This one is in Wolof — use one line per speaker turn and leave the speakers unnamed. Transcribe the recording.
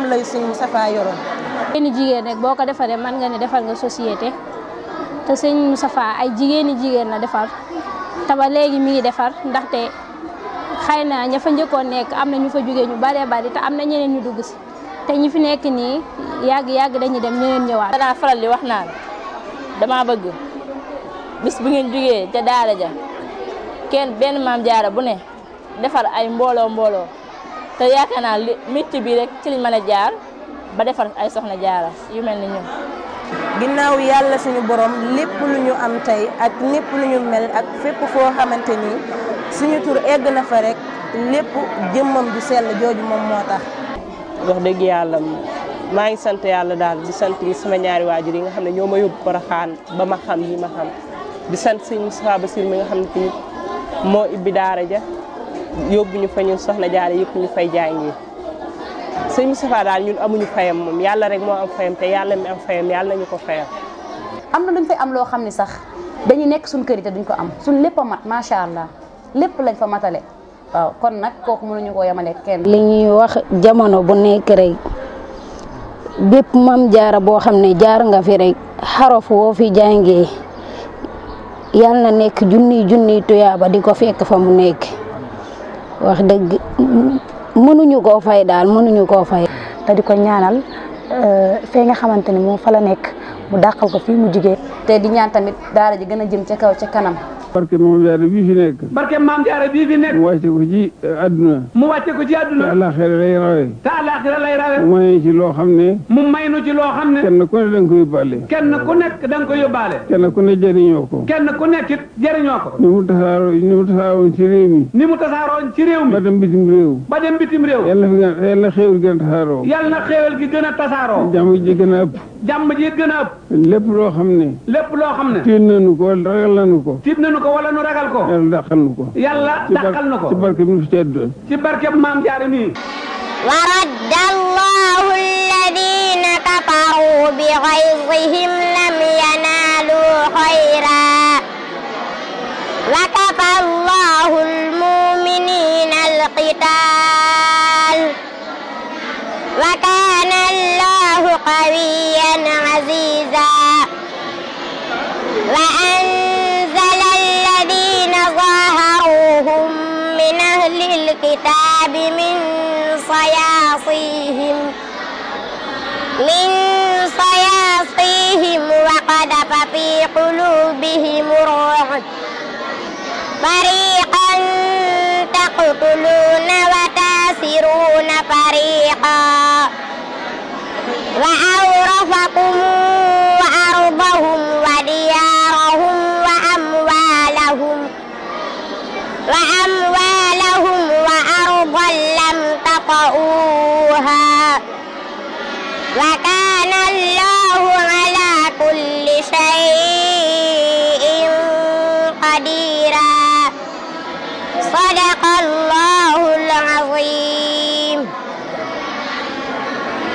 moom lay sëñ Moustapha yoroon
jigéeni jigéen rek boo ko defaree mën nga ne defal nga société te sëñ Moustapha ay jigéeni jigéen la defar te ba léegi mi ngi defar ndaxte xëy na ña fa njëkkoon nekk am na ñu fa jógee ñu baree bari te am na ñeneen ñu dugg si te ñi fi nekk nii yàgg yàgg dañuy dem ñeneen ñëwaat.
danaa faral di wax naan dama bëgg bis bu ngeen jógee ca daara ja kenn benn maam jaara bu ne defar ay mbooloo mbooloo te yaakaar naa li métti bi rek ci liñ mën a jaar ba defar ay soxna jaara yu mel ni ñun.
ginnaaw yàlla suñu borom lépp lu ñu am tey ak lépp lu ñu mel ak fépp foo xamante ni suñu tur egg na fa rek lépp jëmmam ju sell jooju moom moo tax.
wax dëgg yàlla maa ngi sant yàlla daal di sant sama ñaari waajur yi nga xam ne ñoo ma yóbbu Porokhane ba ma xam yi ma xam di sant sëñ Moustapha Bassir mi nga xam ne tamit moo ibbi daara ja yóbbu ñu fa ñun soxna jaare yëpp ñu fay jàngi sëñ Moustapha daal ñun amuñu fayam moom yàlla rek moo am fayam te yàlla mi am fayam yàlla nañu ko fayam.
am na luñ fay am loo xam ne sax dañuy nekk suñ kër yi te duñ ko am suñ lépp a mat macha allah lépp lañ fa matale waaw kon nag kooku mënuñu koo yemale kenn.
li ñuy wax jamono bu nekk rek bépp mam jaara boo xam ne jaar nga fi rek xarof woo fi jàngee yal na nekk junniy junniy tuyaaba di ko fekk fa mu nekk wax dëgg mënuñu koo fay daal mënuñu koo fay.
te di ko ñaanal fee nga xamante ne moom fa la nekk mu dàqal ko fii mu jigee
te di ñaan tamit daara ji gën a jëm ca kaw ca kanam.
barke maam jaara bii fi nekk
barke maam jaara bii fi nekk
mu wàcce ko ci àdduna
mu wàcce ko ci
te
àdduna
àllaaxira lay rawe
te àllaaxira lay rawe
mu may ci loo xam ne
mu may nu ci loo xam ne
kenn ku ne da nga ko yóbbaale
kenn ku nekk da nga ko yóbbaale
kenn ku ne jëriñoo ko
kenn ku nekk it jëriñoo ko
ni mu tasaaroo ni mu tasaaroon ci réew mi
ni mu tasaaroon ci réew mi
ba dem bitim réew
ba dem bitim réew
yàlla fi gën yàlla xéewal gën a tasaaroo
yàlla na xéewal gi gën a tasaaroo
jàmm ji gën a ëpp
jàmm ji gën a ëpp
lépp loo xam ne
lépp loo xam ne
tiit nañu ko wala ragal nañu ko
tiit nañu ko wala nu ragal ko
yàlla dàqal nu ko
yàlla
ci bar-
dàqal na ko
ci barke bi nu fi tedd
ci barkeb maam jaara nii
ورد الله الذين كفروا بغيظهم لم ينالوا خيرا وكفى الله المؤمنين القتال وكان الله قويا عزيزا وأنزل الذين ظاهروهم من أهل الكتاب من صياصيهم من صياصيهم وقذف في قلوبهم الرعب فريقا تقتلون وتاسرون فريقا وأورثكم أرضهم وديارهم وأموالهم وأموالهم وأرضا لم تطئوها وكان الله على كل شيء قديرا صدق الله